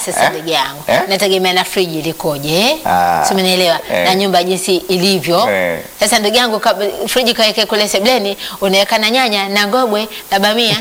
sasa Eh? ndugu yangu Eh? nategemea na friji likoje Ah. si umenielewa Eh. na nyumba jinsi ilivyo Eh. sasa ndugu yangu kab- friji kaweke kule sebleni unaweka na nyanya na ngogwe na bamia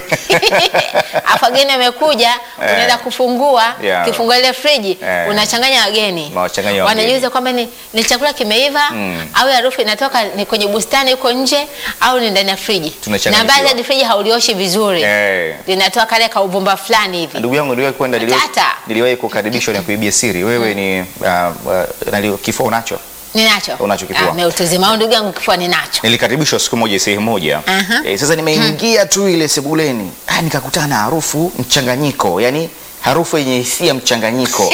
afu wageni wamekuja unaenda kufungua Yeah. kifungua ile friji Eh. unachanganya wageni Unawachanganya wageni. wanajiuliza kwamba ni, ni chakula kimeiva Mm. au harufu inatoka ni kwenye bustani huko nje au ni ndani ya friji na Tunachanganyikiwa. baadhi ya friji haulioshi vizuri Eh. linatoa kale kauvumba fulani hivi Ndugu yangu niliwahi kwenda, niliwahi- Matata. niliwahi kukaribishwa na kuibia siri. Wewe ni uh, uh, nali- kifua unacho? ninacho Unacho kifua? Ah, meutuzima au ndugu yangu kifua ninacho Nilikaribishwa siku moja sehemu moja. Aha. Eh, sasa nimeingia tu ile sebuleni, ah, nikakutana na harufu mchanganyiko, yani harufu yenye hisia mchanganyiko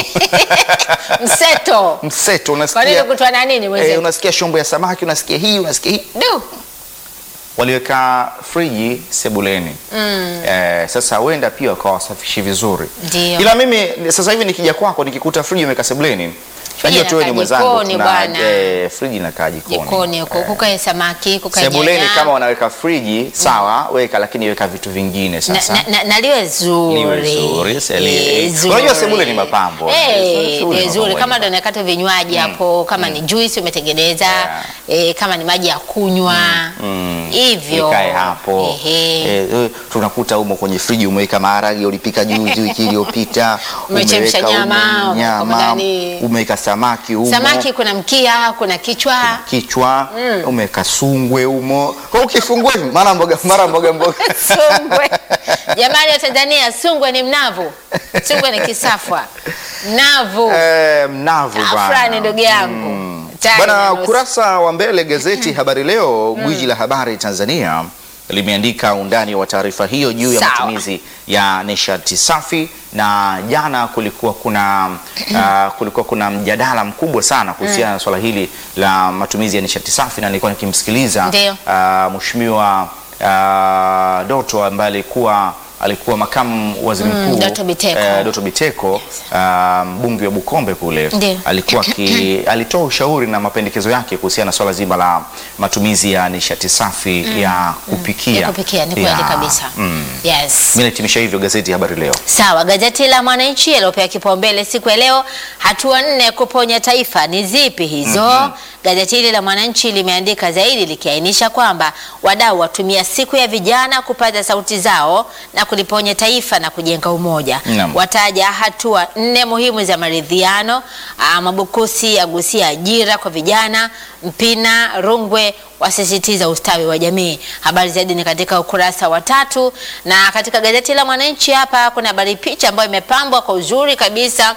mseto mseto, kwa nini unasikia kutwa na nini eh, mwenzetu unasikia shombo ya samaki, unasikia hii, unasikia hii. Du. Waliweka friji sebuleni mm. Eh, sasa huenda pia wakawasafishi vizuri, Ndio. ila mimi sasa hivi nikija kwako nikikuta friji imeweka sebuleni, najua tu wewe ni inakaa mwenzangu, jikoni tuna bwana. eh, friji inakaa jikoni, jikoni huko kukae samaki kukae sebuleni nyanya. kama wanaweka friji sawa, weka lakini weka vitu vingine na, sasa na, na, na liwe zuri Liwe zuri, se- li- Eh, zuri. Unajua sebule ni mapambo. Eh, Sebule ni eh, zuri mapambo. kama ndo nakata vinywaji hapo kama ni juice umetengeneza Yeah. eh, kama ni maji ya kunywa Mm. hivyo ikae hapo Ehe. Eh, eh, tunakuta humo kwenye friji umeweka maharage ulipika juzi wiki iliyopita Umechemsha umeweka nyama, ume- nyama ndani. umeweka samaki humo samaki kuna mkia kuna kichwa kichwa umeweka sungwe humo kwa ukifungua hivi mara mboga mara mboga mboga sungwe jamani wa tanzania sungwe ni mnavu sungwe ni kisafwa mnavu Eh, mnavu bwana. afrani ndugu yangu Tani Bwana, na nusu. kurasa wa mbele gazeti Habari Leo, gwiji la habari Tanzania limeandika undani wa taarifa hiyo juu ya Sawa. matumizi ya nishati safi, na jana kulikuwa kuna uh, kulikuwa kuna mjadala mkubwa sana kuhusiana na swala hili la matumizi ya nishati safi, na nilikuwa nikimsikiliza Ndio. uh, mheshimiwa uh, Doto ambaye alikuwa alikuwa makamu waziri Mm, mkuu Doto Biteko. eh, Doto Biteko uh, mbunge wa Bukombe kule Ndio. alikuwa ki, alitoa ushauri na mapendekezo yake kuhusiana na swala zima la matumizi ya nishati safi ya kupikia. ya kupikia ni kweli Ya, kabisa mm. yes Mimi nahitimisha hivyo gazeti ya Habari Leo. Sawa, gazeti la Mwananchi yaliyopewa kipaumbele siku ya leo, hatua nne kuponya taifa ni zipi hizo? Gazeti hili la Mwananchi limeandika zaidi likiainisha kwamba wadau watumia siku ya vijana kupaza sauti zao na kuliponya taifa na kujenga umoja. Naam. Wataja hatua nne muhimu za maridhiano. Ah, Mabukusi agusia ajira kwa vijana. Mpina Rungwe wasisitiza ustawi wa jamii. Habari zaidi ni katika ukurasa wa tatu, na katika gazeti la Mwananchi hapa kuna habari picha ambayo imepambwa kwa uzuri kabisa.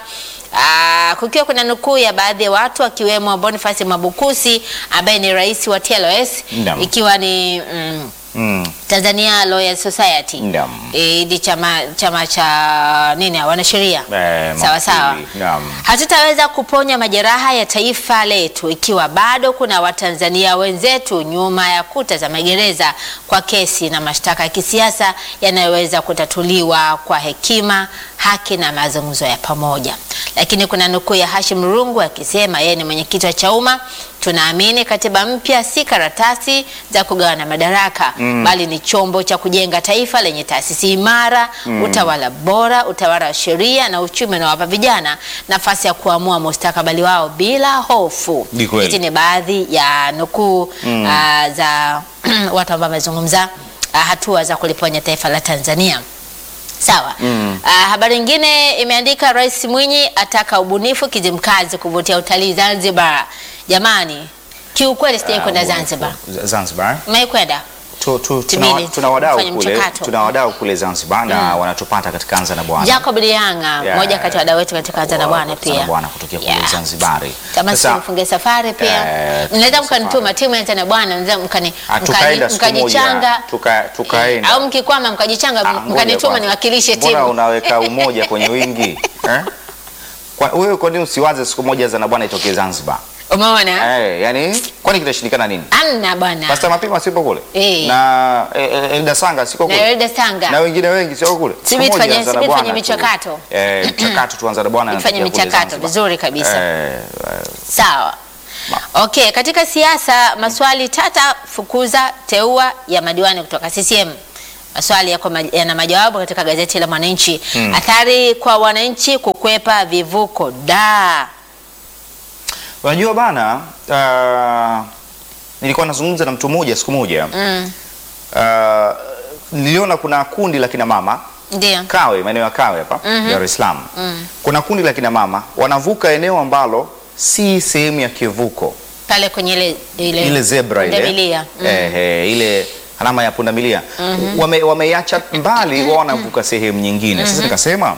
Aa, kukiwa kuna nukuu ya baadhi ya watu akiwemo Boniface Mabukusi ambaye ni rais wa TLS Naam. ikiwa ni mm, Mm. Tanzania Lawyers Society Naam. Eh, ni chama, chama cha nini wanasheria Eh, sawa sawa. mawakili. Naam. Hatutaweza kuponya majeraha ya taifa letu ikiwa bado kuna Watanzania wenzetu nyuma ya kuta za magereza kwa kesi na mashtaka ya kisiasa yanayoweza kutatuliwa kwa hekima, haki na mazungumzo ya pamoja. Lakini kuna nukuu ya Hashim Rungu akisema yeye ni mwenyekiti wa Chauma, tunaamini katiba mpya si karatasi za kugawana madaraka bali ni chombo cha kujenga taifa lenye taasisi imara, utawala bora, utawala wa sheria na uchumi unaowapa vijana nafasi ya kuamua mustakabali wao bila hofu. Ni kweli. Hizi ni baadhi ya nukuu ah, za watu ambao wamezungumza ah, hatua za kuliponya taifa la Tanzania. Sawa. Ah, habari nyingine imeandika Rais Mwinyi ataka ubunifu Kizimkazi kuvutia utalii Zanzibar. Jamani, kiukweli sijai kwenda Ah, Zanzibar. Z- Zanzibar. Umewahi kwenda? Tu, tu, tuna, Tibili, tuna wadau tufanye kule, mchakato. tuna wadau kule Zanzibar na wanatupata katika Anza na Bwana. Jacob Lianga, Yeah. mmoja kati ya wadau wetu katika Anza na Wa- Bwana Anza na pia. Bwana kutokea kule Yeah. Zanzibari. Kama si Sasa, mfunge safari pia. Eh, Mnaweza tufunge mkanituma timu ya Anza na Bwana, mnaweza mkani ah, tukaenda mkani- siku moja mkajichanga tuka, tukaenda au mkikwama mkajichanga Ah, ngoja mkanituma kwanza. niwakilishe Mbona timu. unaweka umoja kwenye wingi eh? Kwa wewe kwa nini usiwaze siku moja Anza na Bwana itokee Zanzibar? Umeona? Eh, yani kwani kitashindikana nini? Amna bwana. Pastor Mapima sipo kule? Eh. Na eh, eh, Elda Sanga siko Na kule? Elda Sanga. Na wengine wengi sio kule? Subiri Siku moja tufanye- Anza na subiri Bwana tufanye tu. michakato. Eh, mchakato tuanza na Bwana Tufanye anatokea kule michakato Zanzibar. vizuri kabisa. Eh, eh, Sawa. Okay, katika siasa maswali tata fukuza teua ya madiwani kutoka CCM. Maswali yako ma- yana majawabu katika gazeti la Mwananchi. Athari kwa wananchi kukwepa vivuko da. Unajua bana, uh, nilikuwa nazungumza na mtu mmoja siku moja Mm. uh, niliona kuna kundi la kina mama Ndio. Kawe, maeneo ya Kawe hapa Dar es Salaam. Kuna kundi la kina mama wanavuka eneo ambalo si sehemu ya kivuko, Pale kwenye ile ile, ile zebra ile pundamilia. Mm. eh, eh, ile alama ya pundamilia wame, wameiacha mbali, wao wanavuka sehemu nyingine. Sasa nikasema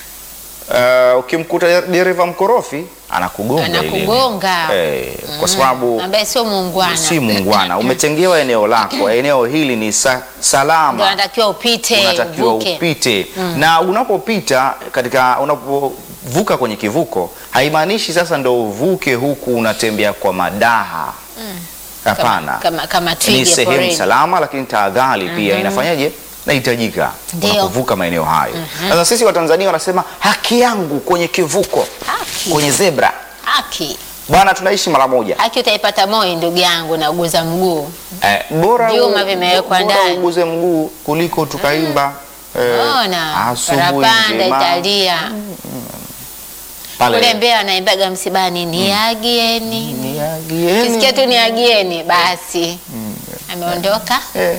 uh, ukimkuta dereva mkorofi anakugonga ile. Anakugonga. eh, kwa sababu ambaye sio muungwana. si muungwana, umetengewa eneo lako, eneo hili ni sa, Ndio salama unatakiwa upite, unatakiwa uvuke. upite na unapopita katika unapovuka kwenye kivuko haimaanishi sasa ndo uvuke huku unatembea kwa madaha hapana Kama kama ni twiga sehemu porini. salama lakini tahadhari pia inafanyaje nahitajika Ndio. unapovuka maeneo hayo sasa sisi watanzania wanasema haki yangu kwenye kivuko Haki. kwenye zebra Haki. bwana tunaishi mara moja Haki utaipata Moi ndugu yangu na uguza mguu. eh, bora Vyuma u- vimewekwa bora ndani. uguze mguu kuliko tukaimba eh, Ona, asubuhi parapanda njema. italia. Pale. Kule Mbeya wanaimbaga msibani niagieni. Niagieni. Kisikia tu niagieni basi. Ameondoka. Eh,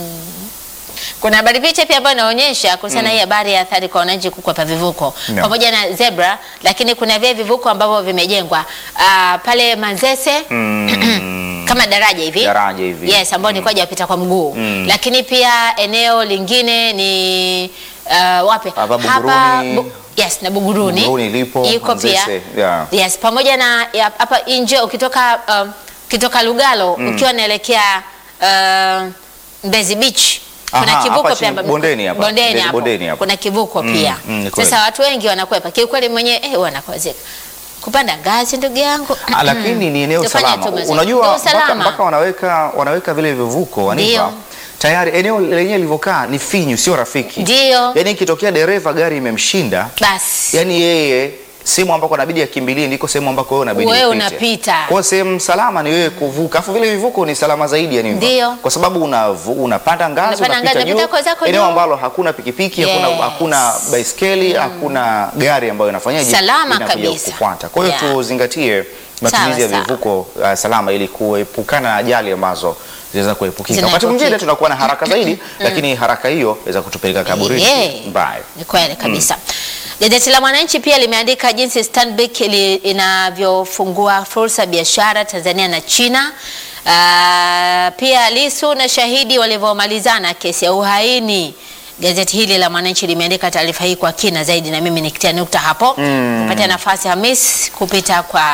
Kuna habari picha pia ambayo inaonyesha kuhusiana hii habari ya athari kwa wananchi kukwepa vivuko No. pamoja na zebra, lakini kuna vile vivuko ambavyo vimejengwa ah, pale Manzese mm, kama daraja hivi Daraja hivi. yes, ambao ni kwa ajili ya kupita kwa mguu Mm. lakini pia eneo lingine ni uh, wapi Hapa Buguruni. Bu- yes, na Buguruni, Buguruni lipo, iko pia Manzese, yeah. yes, pamoja na ya- hapa nje ukitoka um, ukitoka Lugalo ukiwa naelekea uh, Mbezi Beach kuna Aha, kivuko hapa pia chini, ambapo- bondeni hapa, bondeni Mbezi hapo. bondeni hapo. kuna kivuko Mm, pia mm, ni kweli. sasa watu wengi wanakwepa kiukweli mwenyewe eh, wanakwazika kupanda ngazi ndugu yangu Ah, lakini ni eneo Tufanye salama. tu mazoezi. Unajua Ndio mpaka, salama. mpaka wanaweka wanaweka vile vivuko wanipa Ndio. tayari eneo lenyewe lilivyokaa ni finyu, sio rafiki. Ndio. Yaani ikitokea dereva gari imemshinda, basi yani yeye sehemu ambako anabidi akimbilie ndiko sehemu ambako wewe unabidi Wewe upite. unapita. Kwa hiyo sehemu salama ni wewe kuvuka. Afu vile vivuko ni salama zaidi yani hivyo. Ndio. Kwa sababu unavu, unapanda ngazi Unapanda unapita ngazi, juu. unapita kwa zako Eneo juu. ambalo hakuna pikipiki, hakuna Yes. hakuna baiskeli, hakuna gari ambayo inafanyaje? Salama Inakuja kabisa. kufuata. Kwa hiyo Yeah. tuzingatie matumizi ya Sawa, sawa. vivuko uh, salama ili kuepukana na ajali ambazo zinaweza kuepukika. Wakati Zinaepukika. mwingine tunakuwa na haraka zaidi, lakini haraka hiyo inaweza kutupeleka kaburini Yeah. mbaya. Ni kweli kabisa. Gazeti la Mwananchi pia limeandika jinsi Stanbic ili- inavyofungua fursa biashara Tanzania na China. Ah, pia Lisu na shahidi walivyomalizana kesi ya uhaini. Gazeti hili la Mwananchi limeandika taarifa hii kwa kina zaidi, na mimi nikitia nukta hapo kupata nafasi Hamis kupita kwa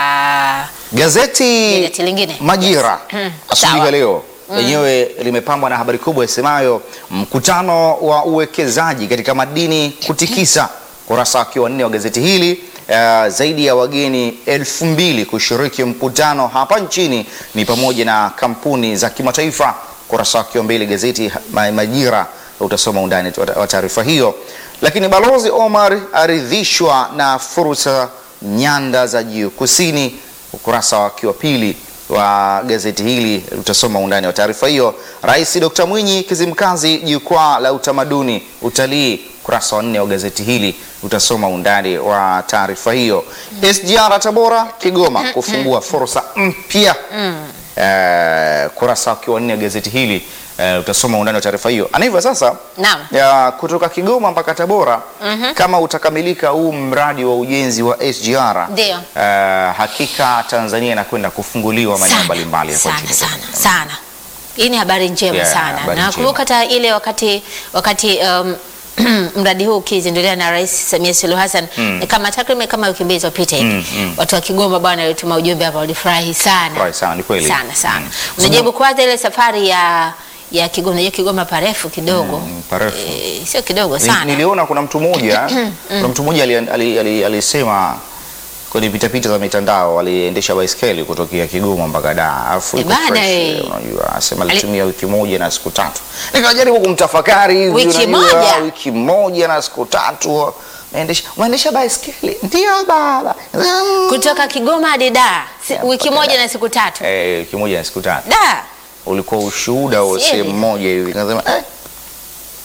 Gazeti Gazeti lingine. Majira Mm, asubuhi sawa. ya leo lenyewe limepambwa na habari kubwa isemayo mkutano wa uwekezaji katika madini kutikisa. Kurasa wake wa nne wa gazeti hili uh, zaidi ya wageni elfu mbili kushiriki mkutano hapa nchini ni pamoja na kampuni za kimataifa. Kurasa wake wa mbili gazeti Ma- Majira utasoma undani wa taarifa hiyo. Lakini Balozi Omar aridhishwa na fursa nyanda za juu kusini ukurasa wake wa pili wa gazeti hili utasoma undani wa taarifa hiyo. Rais Dr. Mwinyi Kizimkazi, jukwaa la utamaduni utalii, ukurasa wa nne wa gazeti hili utasoma undani wa taarifa hiyo. SGR Tabora Kigoma kufungua fursa mpya eh, kurasa wake wa nne wa gazeti hili eh, utasoma undani wa taarifa hiyo. Ana hivyo sasa Naam. ya kutoka Kigoma mpaka Tabora kama utakamilika huu mradi wa ujenzi wa SGR Ndio. eh, hakika Tanzania inakwenda kufunguliwa maeneo sana mbalimbali hapa sana nchini sana Tanzania. sana. Hii ni habari njema Yeah, sana. habari Na kumbuka hata ile wakati wakati um, mradi huu ukizinduliwa na Rais Samia Suluhu Hassan ni kama takriban kama wiki mbili zilizopita hivi Mm, mm. watu wa Kigoma bwana walituma ujumbe hapa, walifurahi sana Furahi sana, ni kweli. sana sana. Mm. Unajaribu kwanza ile safari ya ya Kigoma, unajua Kigoma parefu kidogo Mm, parefu. Eh, sio kidogo Ni- sana Niliona kuna mtu mmoja kuna mtu mmoja ali- ali- ali- alisema kwenye pitapita za mitandao aliendesha baiskeli kutokea Kigoma mpaka Dar, alafu Eh, iko bana, fresh, eh. unajua asema alitumia wiki moja na siku tatu. Nikajaribu kumtafakari hivi, Wiki unajua, moja? wiki moja na siku tatu naendesha unaendesha baiskeli ndio baba Mm. kutoka Kigoma hadi Dar si, Yeah, wiki mpaka moja Dar. na siku tatu eh, wiki moja na siku tatu Dar ulikuwa ushuhuda wa Sieli. sehemu moja hivi, nasema eh,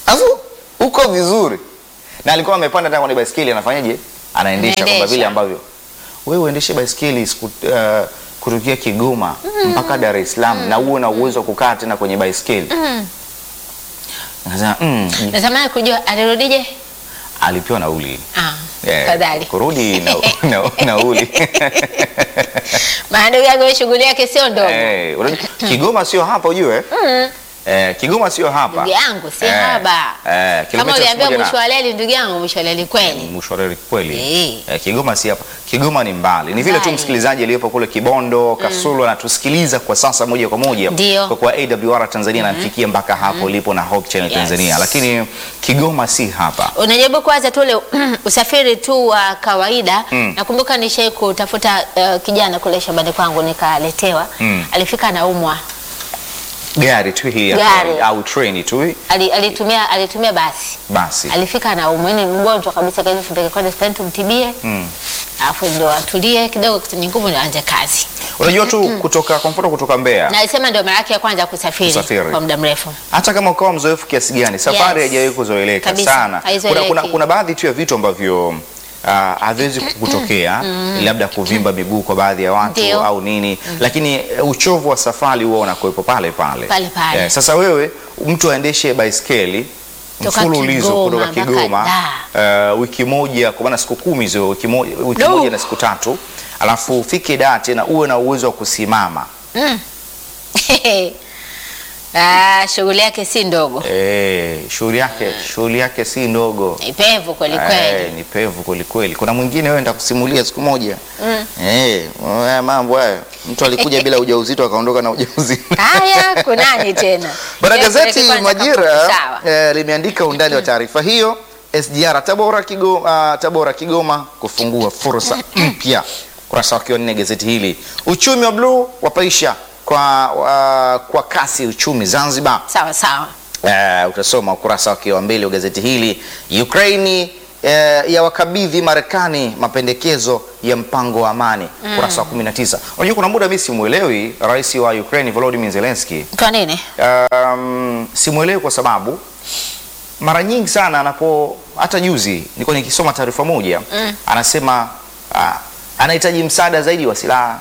Alafu uko vizuri. Na alikuwa amepanda tena kwenye baiskeli anafanyaje? Anaendesha kama Anaendesha. vile ambavyo wewe uendeshe baiskeli siku uh, kutokea Kigoma mpaka Dar es Salaam na uwe na uwezo wa kukaa tena kwenye baiskeli. Nikasema mm, Natamani kujua alirudije? alipewa nauli. Ah, Eh, fadhali. kurudi na, na, nauli. Maana ndugu yangu shughuli yake sio ndogo. Eh, unajua, Kigoma sio hapa ujue. Eh, Kigoma sio hapa. Ndugu yangu si Eh, haba. Eh, Kama kilomita uliambia moja na- mwisho wa leli ndugu yangu mwisho wa leli kweli. mwisho wa reli kweli. Eh. Eh, Kigoma si hapa. Kigoma ni mbali. Ni vile tu Mbali. msikilizaji aliyepo kule Kibondo, Kasulu anatusikiliza kwa sasa moja kwa moja Ndio. kwa kuwa AWR Tanzania anamfikia mpaka hapo ulipo na Hope Channel Yes. Tanzania. Lakini Kigoma si hapa. Unajaribu kuwaza tu ule usafiri tu wa kawaida. Mm. Nakumbuka nishai kutafuta uh, kijana kule shambani kwangu nikaletewa. Mm. Alifika anaumwa. Gari tu hii ya Gari. kawaida, au treni tu hii, Ali, alitumia alitumia basi. basi. Alifika anaumwa, yani mgonjwa kabisa, kaza tupeleke kwenda hospitali tumtibie. Mm. Alafu ndio atulie kidogo, kutenye nguvu ndio aanze kazi. Unajua tu kutoka kwa mfano kutoka Mbeya Na alisema ndio mara yake ya kwanza kusafiri, Kusafiri. kwa muda mrefu. hata kama ukawa mzoefu kiasi gani, safari Yes. haijawahi kuzoeleka Kabisa, sana. Kuna, haizoeleki. kuna, kuna baadhi tu ya vitu ambavyo ah, haviwezi kutokea labda kuvimba miguu kwa baadhi ya watu Ndio. au nini, lakini eh, uchovu wa safari huwa unakuwepo pale pale Pale pale. Eh, sasa wewe mtu aendeshe baiskeli Toka mfululizo Kigoma kutoka mpaka Kigoma Dar. eh, wiki moja kwa maana siku kumi hizo wiki moja, wiki No. moja na siku tatu alafu ufike Dar tena uwe na uwezo wa kusimama Mm. Ah, shughuli yake si ndogo. Eh, shughuli yake shughuli yake si ndogo. Ni pevu kweli Eh, kweli. ni pevu kweli kweli. Kuna mwingine wewe nitakusimulia siku moja. Mm. Eh, haya mambo haya. Mtu alikuja bila ujauzito akaondoka na ujauzito. Haya, kunani tena? Bwana Yeye gazeti kwanza Majira kafupi, sawa. eh, limeandika undani wa taarifa hiyo. SGR Tabora Kigoma, Tabora Kigoma kufungua fursa mpya. Kurasa wake wa nne gazeti hili. Uchumi wa bluu wapaisha kwa wa, kwa kasi uchumi Zanzibar. Sawa sawa. Eh, utasoma ukurasa wake wa mbele wa gazeti hili. Ukraini eh, ya wakabidhi Marekani mapendekezo ya mpango wa amani, ukurasa wa 19. Unajua kuna muda mimi simuelewi rais wa Ukraine Volodymyr Zelensky. Kwa nini? Um, simuelewi kwa sababu mara nyingi sana anapo, hata juzi nilikuwa nikisoma taarifa moja Mm. anasema ah, anahitaji msaada zaidi wa silaha,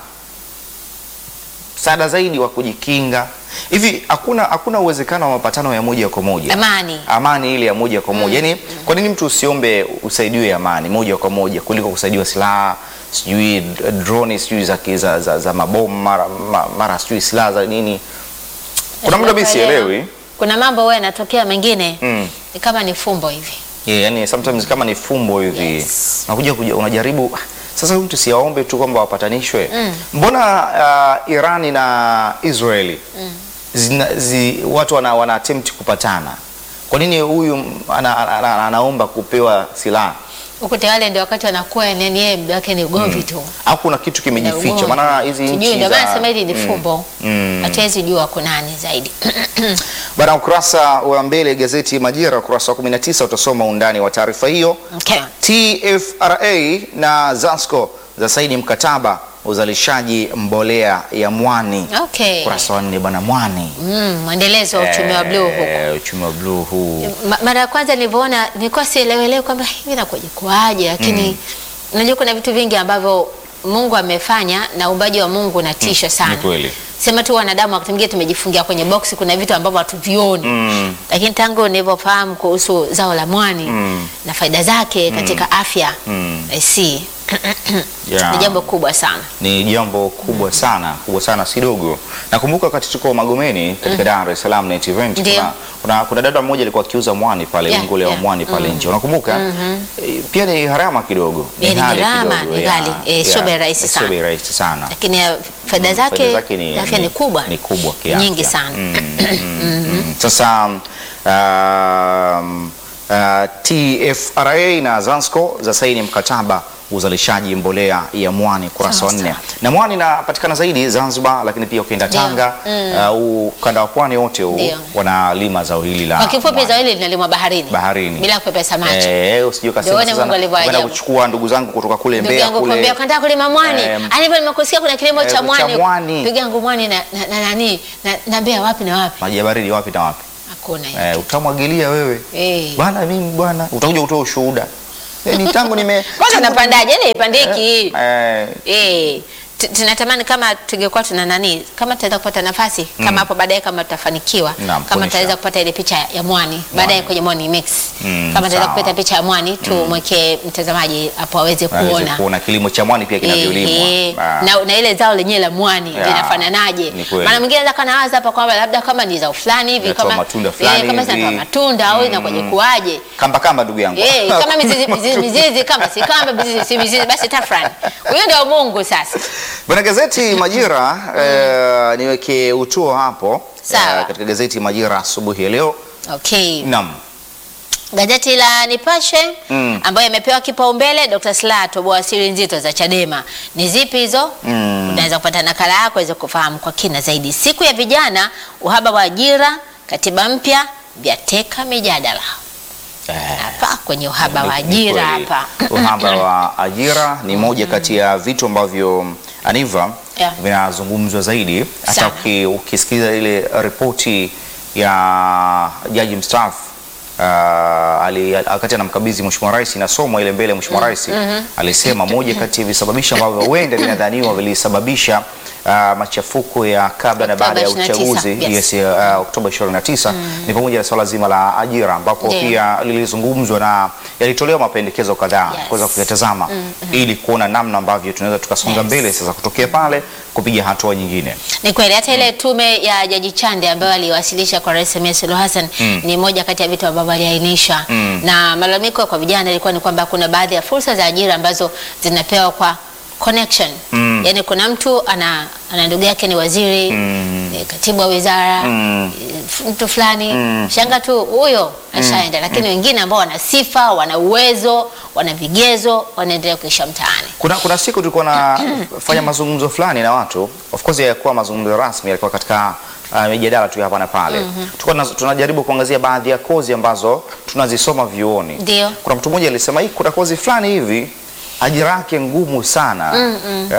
msaada zaidi wa kujikinga. Hivi hakuna hakuna uwezekano wa mapatano ya moja kwa moja Amani. amani ile ya moja kwa moja yani, kwa nini mtu usiombe usaidiwe amani moja kwa moja kuliko kusaidiwa silaha sijui d- drone sijui za, za, za, za mabomu mara, ma- mara sijui silaha za nini kuna muda mimi sielewi Kuna mambo huwa yanatokea mengine mm. ni kama ni fumbo hivi. yeah, yani sometimes kama ni fumbo hivi Yes. unakuja kuja- unajaribu ah, sasa huyu mtu siaombe tu kwamba wapatanishwe Mm. mbona uh, Irani na Israeli zina, zi, watu wana, wana attempt kupatana kwa nini huyu ana, ana, ana, anaomba kupewa silaha Ukute wale ndio wakati wanakuwa yani yeye muda wake ni ugomvi tu. au kuna kitu kimejificha maana hizi Sijui nchi ndio maana za sema hili ni Mm. fumbo. Mm. Hatuwezi jua kunani zaidi. Bana, ukurasa wa mbele gazeti Majira, ukurasa wa 19 utasoma undani wa taarifa hiyo. Okay. TFRA na Zasco za saini mkataba uzalishaji mbolea ya mwani. Okay. Ukurasa wa nne bwana, mwani Mm, mwendelezo wa uchumi wa bluu huko. Eh, uchumi wa bluu huu Ma- mara ya kwanza nilivyoona nilikuwa sielewelewi kwamba hivi nakuja kuaje, lakini unajua kuna vitu vingi ambavyo Mungu amefanya na uumbaji wa Mungu unatisha sana. ni kweli. Sema tu wanadamu wakati mwingine tumejifungia kwenye boksi, kuna vitu ambavyo hatuvioni Mm. lakini tangu nilivyofahamu kuhusu zao la mwani Mm. na faida zake katika afya Mm. I see. Yeah. ni jambo kubwa sana. ni jambo kubwa sana kubwa sana si dogo. Nakumbuka wakati tuko Magomeni katika Dar es Salaam Net Event, Ndio. kuna, kuna, kuna dada mmoja alikuwa akiuza mwani pale Yeah, ungo leo yeah. mwani pale nje, unakumbuka? Eh, Pia ni gharama kidogo, Eh, ni ghali gharama, kidogo, ni yeah, ghali. Eh, sio yeah. bei rahisi Sio sana. bei rahisi sana. Lakini eh, faida Mm, zake, faida zake ni, afya ni kubwa. ni kubwa kiafya. Nyingi sana. Mm, mm, mm. Sasa um, uh, TFRA na Zansco za saini mkataba uzalishaji mbolea ya mwani kurasa wa Sawa, nne, sawa. na mwani inapatikana zaidi Zanzibar, lakini pia ukienda Ndio. Tanga au ukanda wa pwani wote huu Ndio. wanalima zao hili la Kwa kifupi mwani. zao hili linalimwa baharini. Baharini. Bila kupepesa macho. Eh, usijue kasema Ndio, sasa Mungu alivyo kwenda ajabu. kuchukua ndugu zangu kutoka kule Ndugu Mbeya yangu kule kwambia kanataka kulima mwani. Em, Ani hivyo nimekusikia kuna kilimo eh, cha cha mwani. mwani. Ndugu yangu mwani na na na nani na, na Mbeya wapi na wapi? maji ya baridi wapi na wapi? hakuna hiyo eh, kitu. utamwagilia wewe Eh. bwana, mimi bwana, utakuja kutoa ushuhuda eh, ni tangu nime Kwanza napandaje? Yaani ipandiki. eh, Eh, tu- tunatamani kama tungekuwa tuna nani, kama tutaweza kupata nafasi kama hapo baadaye, kama tutafanikiwa, Naam, kama kuonyesha. tutaweza kupata ile picha ya mwani baadaye kwenye Morning Mix, Mm, kama tutaweza sawa. kupata picha ya mwani tumwekee mtazamaji hapo aweze aweze kuona kuona kilimo cha mwani pia kinavyolimwa. Ehe, Ah. na, na ile zao lenyewe la mwani Ya, linafananaje? ni kweli. Maana mwingine anaweza kanawaza hapa kwamba labda kama ni zao fulani hivi Inatoa kama matunda eh, fulani kama hivi. zinatoa matunda au inakuwaje kuaje? kamba kamba, ndugu yangu Eh, kama mizizi, mizizi, mizizi kama si kamba mizizi, si mizizi basi tafrani. Huyo ndio Mungu sasa. Bwana gazeti Majira eh, niweke utuo hapo Sawa. eh, katika gazeti Majira asubuhi ya leo. Okay. Naam. Gazeti la Nipashe Mm. ambayo imepewa kipaumbele Dr. Slaa atoboa siri nzito za Chadema. Ni zipi hizo? Mm. Unaweza kupata nakala yako uweze kufahamu kwa kina zaidi. Siku ya vijana, uhaba wa ajira, katiba mpya vyateka mijadala. Eh, Hapa kwenye uhaba wa ni ajira kweli. hapa. Uhaba wa ajira ni moja kati ya vitu ambavyo Aniva Yeah. vinazungumzwa zaidi, hata Sana. uki- ukisikiliza ile ripoti ya jaji mstaafu uh, ali- wakati anamkabidhi Mheshimiwa Rais inasomwa ile mbele ya Mheshimiwa Rais alisema moja kati ya visababishi ambavyo huenda vinadhaniwa vilisababisha uh, machafuko ya kabla na baada ya Oktoba 29, uchaguzi yes. yes, uh, Oktoba 29 ni pamoja na swala zima la ajira ambapo Ndiyo. pia lilizungumzwa na yalitolewa mapendekezo kadhaa Yes. kuweza kuyatazama ili kuona namna ambavyo tunaweza tukasonga Yes. mbele sasa kutokea pale kupiga hatua nyingine. Ni kweli hata ile tume ya Jaji Chande ambayo aliwasilisha kwa Rais Samia Suluhu Hassan ni moja kati ya vitu ambavyo aliainisha, na malalamiko kwa vijana ilikuwa ni kwamba kuna baadhi ya fursa za ajira ambazo zinapewa kwa connection. Yaani kuna mtu ana, ana ndugu yake ni waziri ni katibu wa wizara eh, mtu fulani shanga tu huyo ashaenda, lakini wengine ambao wana sifa, wana uwezo, wana vigezo wanaendelea kuisha mtaani. Kuna, kuna siku tulikuwa nafanya mazungumzo fulani na watu, of course hayakuwa mazungumzo rasmi, yalikuwa katika uh, mijadala tu ya hapa na pale. Tulikuwa tuna- tunajaribu kuangazia baadhi ya kozi ambazo tunazisoma vyuoni. Ndio. Kuna mtu mmoja alisema hii kuna kozi fulani hivi ajira yake ngumu sana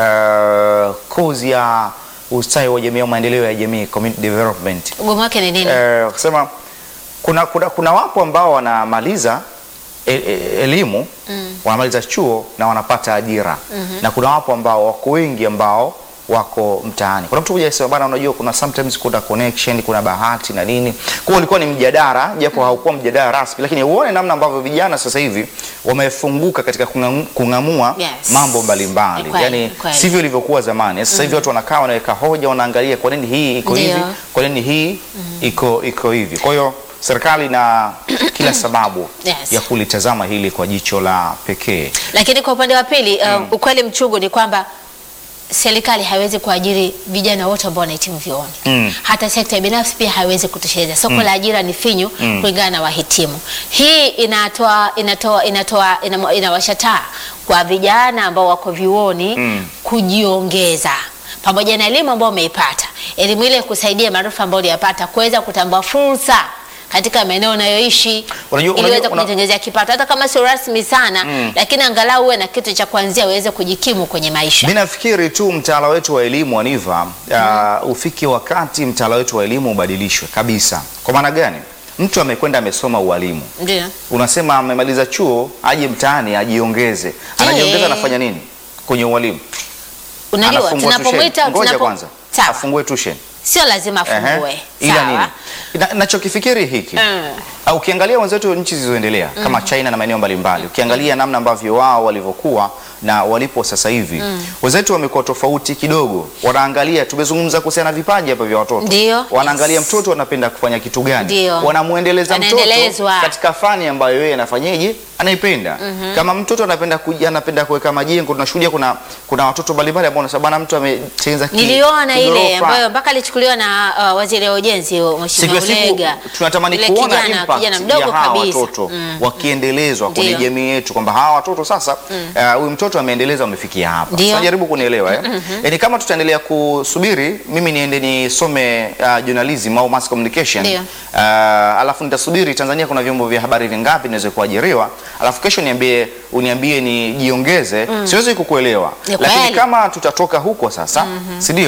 uh, kozi ya ustawi wa jamii au maendeleo ya jamii community development Ugumu wake ni nini? eh, kusema kuna, kuna, kuna wapo ambao wanamaliza e, e, elimu wanamaliza chuo na wanapata ajira na kuna wapo ambao wako wengi ambao wako mtaani. Kuna mtu mmoja alisema bana, unajua kuna sometimes kuna connection, kuna bahati na nini. Kwa hiyo ulikuwa ni mjadala, japo haukuwa mjadala rasmi, lakini uone namna ambavyo vijana sasa hivi wamefunguka katika kung'amu- kung'amua Yes. mambo Ni mbalimbali, kweli, yani ni kweli. sivyo ilivyokuwa zamani. Sasa hivi watu wanakaa wanaweka hoja, wanaangalia kwa nini hii iko Ndio. hivi kwa nini hii iko iko hivi. Kwa hiyo serikali na kila sababu Yes. ya kulitazama hili kwa jicho la pekee. Lakini kwa upande wa pili uh, ukweli mchungu ni kwamba serikali haiwezi kuajiri vijana wote ambao wanahitimu vyuoni. Mm. Hata sekta ya binafsi pia haiwezi kutosheleza. Soko la ajira ni finyu kulingana na wahitimu. Hii inatoa inatoa inatoa inamo- inawasha taa kwa vijana ambao wako vyuoni kujiongeza pamoja na elimu ambayo umeipata, elimu ile kusaidia maarifa ambayo uliyapata kuweza kutambua fursa katika maeneo unayoishi Unajua- ili unajua- uweze una- kujitengenezea kipato hata kama sio rasmi sana lakini angalau uwe na kitu cha kuanzia uweze kujikimu kwenye maisha. Mi nafikiri tu mtaala wetu wa elimu Aniva, uh, ufike wakati mtaala wetu wa elimu ubadilishwe kabisa. Kwa maana gani? Mtu amekwenda amesoma ualimu, Ndio. unasema amemaliza chuo, aje mtaani ajiongeze. Anajiongeza, anafanya nini kwenye ualimu? Unajua Anafungua tunapomwita tuition. Ngoja tunapo kwanza sawa, afungue tuition. sio lazima Ehe. afungue. Ila Sawa. nini? Na- Nachokifikiri hiki Mm. au ukiangalia wenzetu nchi zilizoendelea kama China na maeneo mbalimbali, ukiangalia namna ambavyo wao walivyokuwa na walipo sasa hivi, wenzetu wamekuwa tofauti kidogo. Wanaangalia, tumezungumza kuhusiana na vipaji hapa vya watoto, Ndio. wanaangalia Yes. mtoto anapenda kufanya kitu gani, Ndio. wanamuendeleza mtoto Anaendelezwa. katika fani ambayo yeye anafanyeje, anaipenda. Kama mtoto anapenda kuja, anapenda kuweka majengo, tunashuhudia kuna kuna watoto mbalimbali ambao wanasema bwana, mtu ametengeneza ki- Niliona ile kigorofa." ambayo mpaka alichukuliwa na uh, waziri wa ujenzi siku Mheshimiwa ya siku Ulega. tunatamani Yule kuona kijana, impact kijana mdogo ya hawa kabisa. watoto Mm. wakiendelezwa kwenye Ndio. jamii yetu, kwamba hawa watoto sasa eh, huyu mtoto ameendeleza, amefikia hapa. Ndio. Sasa jaribu kunielewa eh? Yaani kama tutaendelea kusubiri mimi niende nisome uh, journalism au mass communication Ndio. uh, alafu nitasubiri Tanzania kuna vyombo vya habari vingapi niweze kuajiriwa, alafu kesho niambie uniambie nijiongeze, siwezi kukuelewa. Ni Lakini kweli. kama tutatoka huko sasa, si ndio?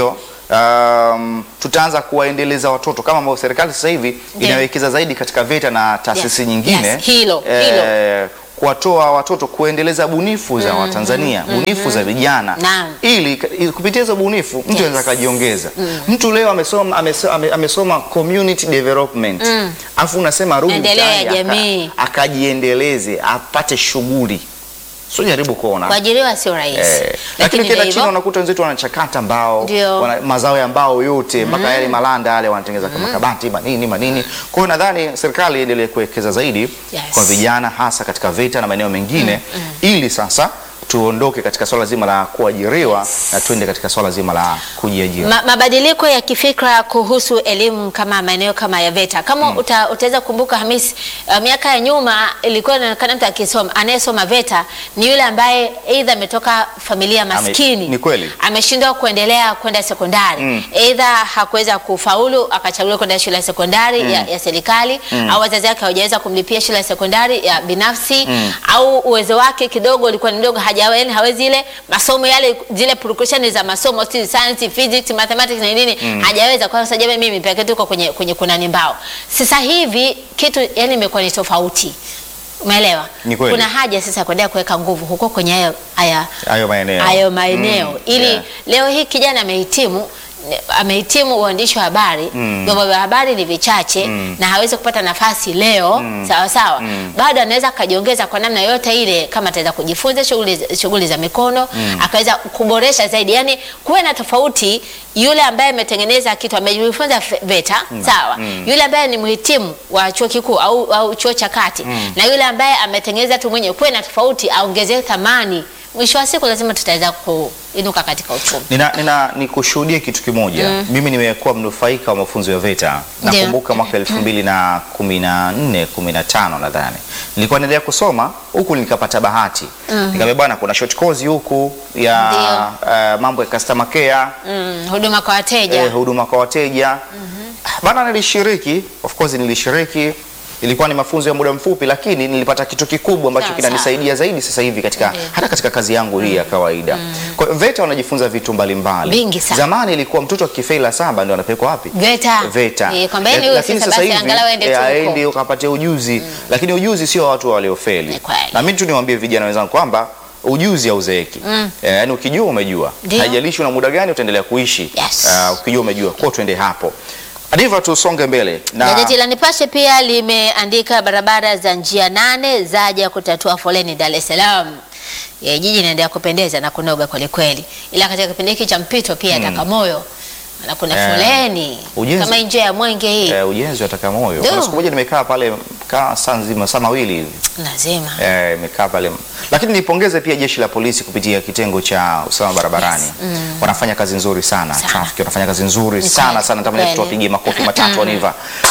um, tutaanza kuwaendeleza watoto kama ambavyo serikali sasa hivi Ndio. inawekeza zaidi katika VETA na taasisi Yes, nyingine yes, hilo, eh, kuwatoa watoto kuendeleza bunifu za Watanzania bunifu za vijana Naam. ili ili kupitia hizo bunifu mtu Yes. anaweza akajiongeza. Mtu leo amesoma amesoma, ame- amesoma community development afu unasema rudi Maendeleo ya mtaani aka- jamii. akajiendeleze apate shughuli, sio jaribu kuona Kuajiriwa sio rahisi. Eh, lakini Lakini ukienda ndio China hivyo. unakuta wenzetu wanachakata mbao Ndio. wana, mazao ya mbao yote mpaka yale malanda yale wanatengeneza kama kabati manini manini. Kwa hiyo nadhani serikali iendelee kuwekeza zaidi Yes. kwa vijana hasa katika VETA na maeneo mengine ili sasa tuondoke katika swala zima la kuajiriwa na tuende katika swala zima la kujiajiri. Ma, mabadiliko ya kifikra kuhusu elimu kama maeneo kama ya VETA kama uta, utaweza kumbuka Hamisi, uh, miaka ya nyuma ilikuwa inaonekana mtu akisoma anayesoma VETA ni yule ambaye aidha ametoka familia maskini, ni kweli. ameshindwa kuendelea kwenda sekondari Mm. aidha hakuweza kufaulu akachaguliwa kwenda shule ya sekondari ya, ya serikali au wazazi wake hawajaweza kumlipia shule ya sekondari ya binafsi au uwezo wake kidogo ulikuwa ni mdogo, hajawa yani hawezi ile masomo yale zile purukushani za masomo si science, physics, mathematics na nini hajaweza. Kwa sababu mimi mimi pekee tuko kwenye kwenye kunani mbao. Sasa hivi kitu yani imekuwa ni tofauti. Umeelewa? Ni kweli. Kuna haja sasa ya kuendelea kuweka nguvu huko kwenye hayo haya Hayo maeneo. hayo maeneo Mm, ili yeah. leo hii kijana amehitimu amehitimu uandishi wa habari vyombo vya habari ni vichache na hawezi kupata nafasi leo sawa sawa bado anaweza akajiongeza kwa namna yoyote ile kama ataweza kujifunza shughuli shughuli za mikono akaweza kuboresha zaidi yani kuwe na tofauti yule ambaye ametengeneza kitu amejifunza fe- VETA sawa yule ambaye ni mhitimu wa chuo kikuu au, au chuo cha kati na yule ambaye ametengeneza tu mwenyewe kuwe na tofauti aongezee thamani mwisho wa siku lazima tutaweza kuinuka katika uchumi. Nina, nina nikushuhudie kitu kimoja. Mimi nimekuwa mnufaika wa mafunzo ya VETA. Ndio. Nakumbuka mwaka elfu mbili na kumi na nne kumi na tano nadhani nilikuwa naendelea kusoma huku, nikapata bahati nikamwambia, bwana, kuna short course huku ya uh, mambo ya customer care Mm, huduma kwa wateja eh, huduma kwa wateja bana, nilishiriki of course, nilishiriki ilikuwa ni mafunzo ya muda mfupi, lakini nilipata kitu kikubwa ambacho Sawa, kinanisaidia zaidi sasa hivi katika Ndiyo. hata katika kazi yangu hii ya kawaida. Kwa hiyo VETA wanajifunza vitu mbalimbali. Vingi sana. Zamani ilikuwa mtoto akifeli la saba ndio anapelekwa wapi? VETA. VETA. Eh, kwamba yeye Eh, huyo lakini sasa sasa basi hivi angalau aende eh, tu huko. aende ukapate ujuzi, lakini ujuzi sio wa watu waliofeli. Ni kweli. Na mimi tu niwaambie vijana wenzangu kwamba ujuzi hauzeeki. Eh, yaani ukijua umejua. Ndio. Haijalishi una muda gani utaendelea kuishi. Yes. Ah, ukijua umejua. Kwa hiyo tuende hapo. Adiva tusonge mbele. Na Gazeti la Nipashe pia limeandika barabara za njia nane zaja kutatua foleni Dar es Salaam. E, jiji inaendelea kupendeza na kunoga kweli kweli, ila katika kipindi hiki cha mpito pia Bagamoyo na kuna Eh, foleni ujenzi- kama njia ya Mwenge hii eh, ujenzi wa Takamoyo. Ndio. Kuna siku moja nimekaa pale kaa saa nzima saa mawili hivi. lazima Eh, imekaa pale. Lakini nipongeze pia jeshi la polisi kupitia kitengo cha usalama barabarani. Wanafanya kazi nzuri sana. Sana. Traffic wanafanya kazi nzuri Ni sana kweli, sana. Natamani kweli. tuwapigie makofi matatu Aniva.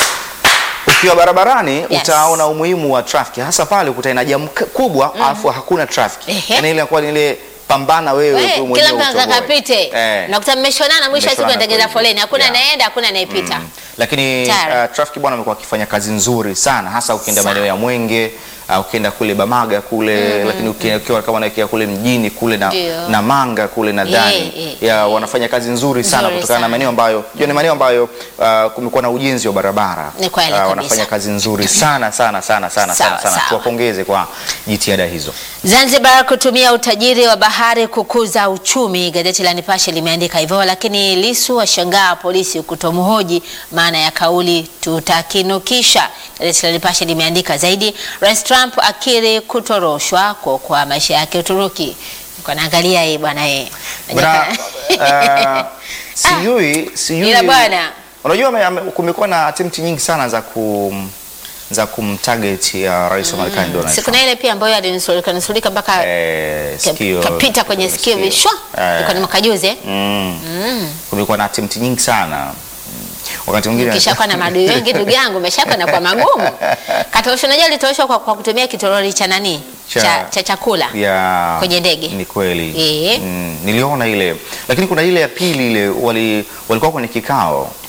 Ukiwa barabarani utaona umuhimu wa traffic hasa pale ukutana na jamu k- kubwa alafu hakuna traffic. Ehe. Yaani ile inakuwa ni ile pambana wewe We, tu kila mwenyewe. mtu anataka utoboe. apite Eh. nakuta mmeshonana, mwisho wa siku Mmeshonana anatengeneza kweli. foleni, hakuna Yeah. anayeenda, hakuna anayepita. Lakini Tayari. uh, traffic bwana amekuwa akifanya kazi nzuri sana hasa ukienda Sana. maeneo ya Mwenge uh, ukienda kule Bamaga kule lakini uki- ukiwa kama unaelekea kule mjini kule na, Ndio. na Manga kule nadhani Eh, eh, ya wanafanya kazi nzuri sana Nzuri kutokana na sana. maeneo ambayo jua ni maeneo ambayo uh, kumekuwa na ujenzi wa barabara Ni kweli Uh, kabisa. wanafanya kazi nzuri sana sana sana sana Sawa, sana sana sawa. tuwapongeze kwa jitihada hizo Zanzibar kutumia utajiri wa bahari kukuza uchumi, gazeti la Nipashe limeandika hivyo. Lakini Lisu washangaa polisi kutomhoji maana ya kauli tutakinukisha. Gazeti la Nipashe limeandika zaidi, Rais Trump akiri kutoroshwa kwa maisha yake Uturuki. Niko naangalia hii bwana yeye Bwana, uh, sijui sijui Ila bwana. unajua ame- ame- kumekuwa na attempt nyingi sana za kum za kumtarget ya rais wa Marekani Donald siku Trump. na ile pia ambayo alinusurika nusurika mpaka Eh, ka- sikio- kapita kwenye sikio vishwa, Eh, ilikuwa ni mwaka juzi eh? mm. Kumekuwa na attempt nyingi sana Mm. wakati mwingine Ukishakuwa na maadui wengi ndugu yangu, umeshakuwa na kwa magumu. Katoroshwa, unajua alitoroshwa kwa, kwa kutumia kitoroli cha nani Cha- cha, cha chakula ya Kwenye ndege. Ni kweli Eh. mm, niliona ile, lakini kuna ile ya pili ile wali walikuwa kwenye kikao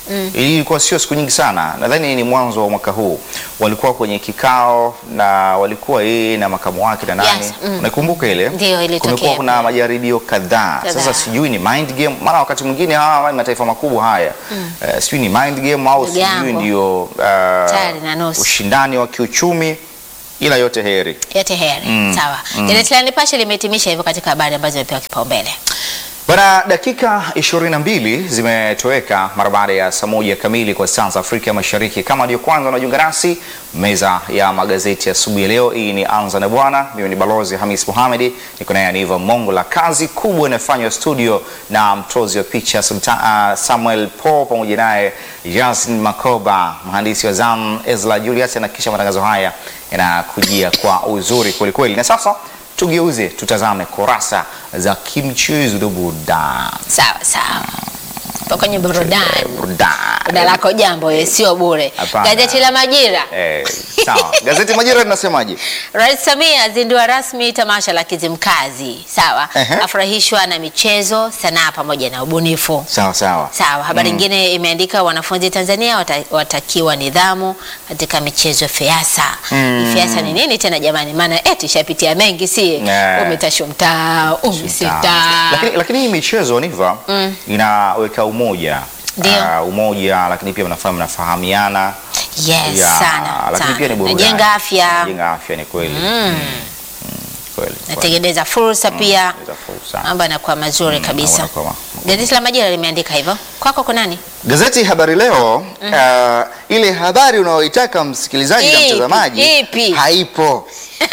Hii ilikuwa sio siku nyingi sana, nadhani ni mwanzo wa mwaka huu. Walikuwa kwenye kikao na walikuwa yeye na makamu wake na nani, Yes, mm. unakumbuka ile? Ndio, ilitokea. Kumekuwa kuna majaribio kadhaa. Kadhaa. Sasa sijui ni mind game, maana wakati mwingine hawa mataifa makubwa haya eh, sijui ni mind game au Ndugu sijui yangu. ndio uh, Tayari na nusu. ushindani wa kiuchumi, ila yote heri. yote heri sawa. Gazeti la Nipashe limehitimisha hivyo katika habari ambazo zimepewa kipaumbele. Bana, dakika 22 zimetoweka mara baada ya saa moja kamili kwa saa za Afrika Mashariki. Kama ndio kwanza unajiunga nasi, meza ya magazeti asubuhi ya leo hii ni Anza na Bwana. Mimi ni Balozi Hamis Mohamed, niko naye Aniva Mongo. La kazi kubwa inafanywa studio na mtozi wa picha Sultan, uh, Samuel Paul pamoja naye Yasin Makoba, mhandisi wa zamu Ezra Julius, na kisha matangazo haya yanakujia kwa uzuri kwelikweli. Na sasa tugeuze tutazame kurasa za kimchezo na burudani. Sawa sawa. Tupo kwenye burudani. Burudani. Muda lako jambo ye, sio bure. Hapana. Gazeti la Majira. Eh, sawa. Gazeti Majira linasemaje? Rais Samia azindua rasmi tamasha la Kizimkazi. Sawa. Ehe. Afurahishwa na michezo, sanaa pamoja na ubunifu. Sawa sawa. Sawa. Habari nyingine imeandika wanafunzi Tanzania wata, watakiwa nidhamu katika michezo ya FEASA. Mm. FEASA ni nini tena jamani? Maana eti ishapitia mengi si? Eh. Umetashwa mtaa, umesita. Lakini, lakini hii michezo Niva inaweka umoja Ndio. Ah, umoja, lakini pia mnafanya mnafahamiana Yes, Ya, sana. lakini sana. pia ni burudani. Najenga afya, Najenga afya ni kweli. Mm, kweli. natengeneza fursa pia. Natengeneza fursa. Mambo yanakuwa mazuri kabisa. yanakuwa ma- Gazeti la Majira limeandika hivyo. Kwako kuna nani? Gazeti Habari Leo ah, ile habari unayoitaka msikilizaji na Ipi? mtazamaji Ipi? haipo.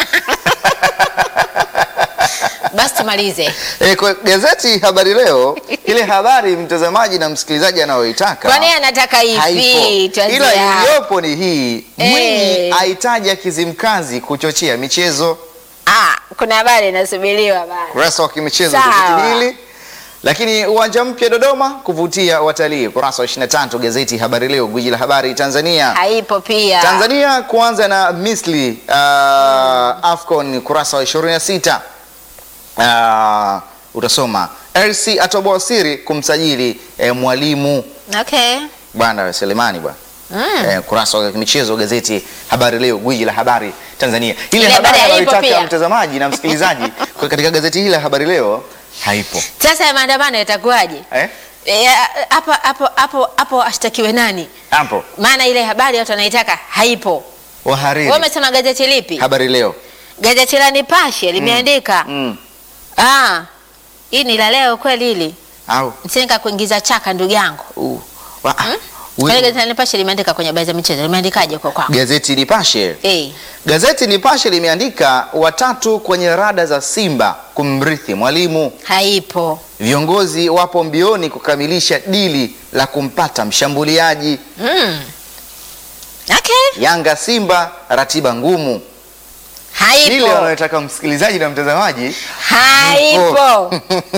Basi tumalize. E, kwa gazeti Habari Leo ile habari mtazamaji na msikilizaji anayoitaka Kwani anataka ipi? haipo, Tuanzie ila hapo. iliyopo ni hii. Mwinyi Eh. aitaja Kizimkazi kuchochea michezo. Ah, kuna habari inasubiriwa bana. Kurasa wa kimichezo Sawa. gazeti hili. Lakini uwanja mpya Dodoma kuvutia watalii. Kurasa wa 23 gazeti Habari Leo, gwiji la habari Tanzania. Haipo pia. Tanzania kuanza na Misri uh, Afcon kurasa wa 26. Uh, utasoma RC atoboa siri kumsajili eh, mwalimu Okay. bwana Selemani bwana. Mm. Eh, kurasa wa michezo gazeti Habari Leo, gwiji la habari Tanzania. Ile Ile habari habari haipo anayoitaka pia. mtazamaji na msikilizaji kwa katika gazeti hili la Habari Leo haipo. Sasa ya maandamano yatakuwaje? Eh? Eh, Hapo hapo hapo hapo ashtakiwe nani? Hapo. Maana ile habari watu wanaitaka haipo. Wahariri. Wewe umesema gazeti lipi? Habari Leo. Gazeti la Nipashe limeandika Mm. ah, hii ni la leo kweli hili. Au. Msinika kuingiza chaka ndugu yangu. Uh. Wa, Kwani we- gazeti la Nipashe limeandika kwenye habari za michezo. Limeandikaje kwa kwako? Gazeti Nipashe. Eh. Gazeti Nipashe limeandika watatu kwenye rada za Simba kumrithi mwalimu. Haipo. Viongozi wapo mbioni kukamilisha dili la kumpata mshambuliaji. Mm. Okay. Yanga Simba ratiba ngumu. Ile Haipo. wanayotaka msikilizaji na mtazamaji. Haipo.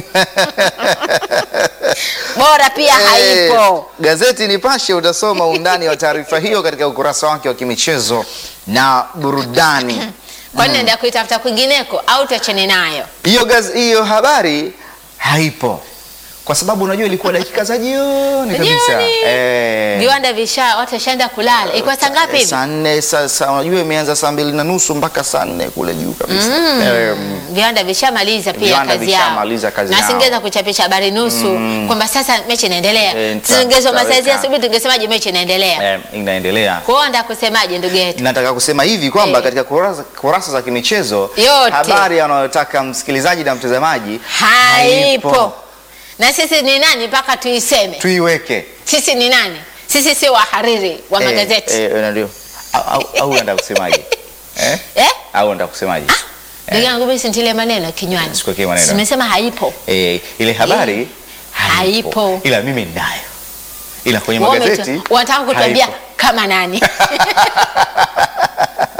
Bora pia Eh, haipo. Gazeti Nipashe utasoma undani wa taarifa hiyo katika ukurasa wake wa kimichezo na burudani. Kwani naenda kuitafuta kwingineko au tuachane nayo? Hiyo gaz- hiyo habari haipo kwa sababu unajua ilikuwa dakika za jioni kabisa. Jioni. Eh, Viwanda visha watu washaenda kulala. Ilikuwa saa ngapi hivi? saa nne sasa, unajua imeanza saa mbili na nusu mpaka saa nne kule juu kabisa. Eh, Viwanda vishamaliza pia Viwanda kazi yao. vishamaliza kazi na yao. singeweza kuchapisha habari nusu kwamba sasa mechi inaendelea. Eh, nita- Tungesoma saizi nitaweka. asubuhi tungesemaje mechi inaendelea. eh, inaendelea. Kwa hiyo nataka kusemaje ndugu yetu? Nataka kusema hivi kwamba Eh. katika kurasa, kurasa za kimichezo Yote. habari anayotaka msikilizaji na mtazamaji Haipo. Na sisi ni nani mpaka tuiseme? tuiweke Sisi ni nani? Sisi si wahariri wa Eh, magazeti. eh, eh, ndio. Au- au- au unataka kusemaje eh? Eh? au unataka kusemaje Ndugu yangu mimi sintilie maneno kinywani. Sikuwekee maneno. Simesema haipo. eh, ile habari Eh, haipo. haipo. ila mimi ninayo ila kwenye Wewe magazeti umetu- Wanataka kutuambia haipo. kama nani?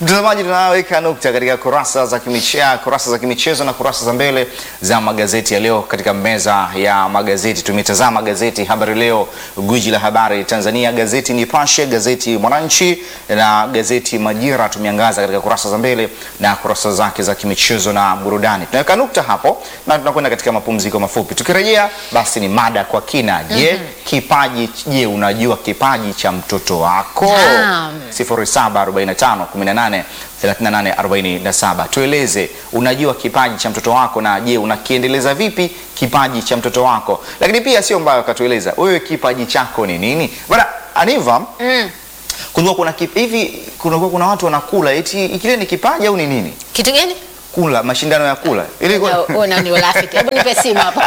Mtazamaji, tunaweka nukta katika kurasa za kimichezo, kurasa za kimichezo na kurasa za mbele za magazeti ya leo. Katika meza ya magazeti tumetazama gazeti Habari Leo, gwiji la habari Tanzania, gazeti Nipashe, gazeti Mwananchi na gazeti Majira. Tumeangaza katika kurasa za mbele na kurasa zake za kimichezo na burudani. Tunaweka nukta hapo na tunakwenda katika mapumziko mafupi. Tukirejea basi ni mada kwa kina. Je, kipaji, je, unajua kipaji cha mtoto wako? Naam. 0745 18 38 47. Tueleze, unajua kipaji cha mtoto wako na je, unakiendeleza vipi kipaji cha mtoto wako? Lakini pia sio mbaya ukatueleza wewe kipaji chako ni nini? Bwana Aniva, Mm. kulikuwa kuna kip, hivi kulikuwa kuna watu wanakula eti kile ni kipaji au ni nini? Kitu gani? Kula, mashindano ya kula. Ili Na- Una ni urafiki. Hebu nipe simu hapa.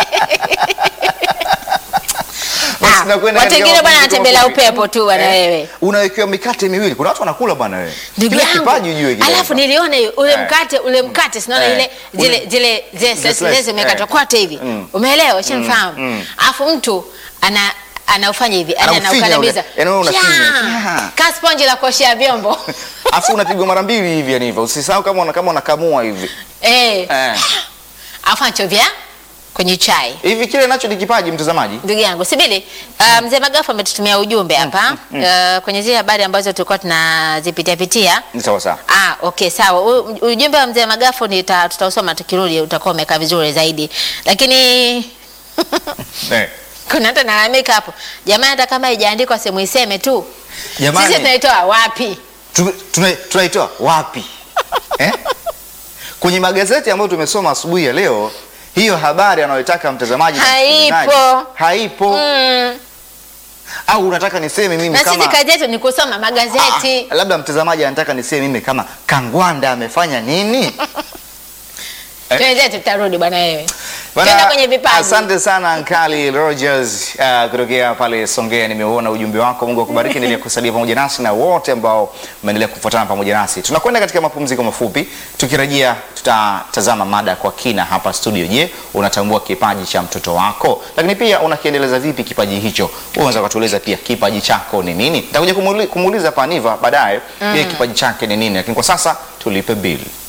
Basi Ah, tunakwenda watu katika wengine bwana mapumziko wanatembelea mafupi. upepo tu bwana wewe. Unawekewa mikate miwili. Kuna watu wanakula bwana wewe. Ndugu Kile yangu. kipaji ujue kile. Alafu niliona hiyo, ule Eh. mkate ule mkate sinaona Eh. ile zile Ule- zile zile Zile zile slice. zimekatwa Eh. kote hivi. Mm. Umeelewa? Ushanifahamu? mm. Alafu mtu ana anaufanya hivi, yani Anaufinya anaukandamiza. ule. Yaani wewe unafinya. Fyaa! Fyaa! Ka sponge la kuoshea vyombo. Afu unapigwa mara mbili hivi yani hivyo. Usisahau kama una kama unakamua hivi. Eh. Eh. Alafu anachovya kwenye chai. Hivi kile nacho ni kipaji mtazamaji. Ndugu yangu Sibili, uh, mzee Magafu ametutumia ujumbe hapa uh, kwenye zile habari ambazo tulikuwa tunazipitia pitia. Ni sawa sawa. Ah, okay sawa. U- Ujumbe wa mzee Magafu nita- tutausoma tukirudi, utakuwa umekaa vizuri zaidi, lakini Eh. kuna hata nalalamika hapo, jamani, hata kama haijaandikwa sehemu iseme tu, Jamani. sisi tunaitoa wapi? Tu- tuna- tunaitoa wapi eh? Kwenye magazeti ambayo tumesoma asubuhi ya leo, hiyo habari anayotaka mtazamaji na Haipo. msikilizaji, haipo. Mm. Au unataka niseme mimi Na sisi kama kazi yetu ni kusoma magazeti. Ah, labda mtazamaji anataka niseme mimi kama Kangwanda amefanya nini? eh. Tuenzetu tutarudi bwana wewe. Bana, Tuenda kwenye vipaji. Asante sana Ankali Rogers uh, kutokea pale Songea. Nimeuona ujumbe wako, Mungu akubariki. Endelea kusalia pamoja nasi na wote ambao mmeendelea kufuatana pamoja nasi. Tunakwenda katika mapumziko mafupi, tukirejea tutatazama mada kwa kina hapa studio. Je, unatambua kipaji cha mtoto wako? Lakini pia unakiendeleza vipi kipaji hicho? Wewe unaweza kutueleza pia kipaji chako ni nini? Nitakuja kumuli- kumuuliza Paniva baadaye, je, kipaji chake ni nini? Lakini kwa sasa tulipe bili.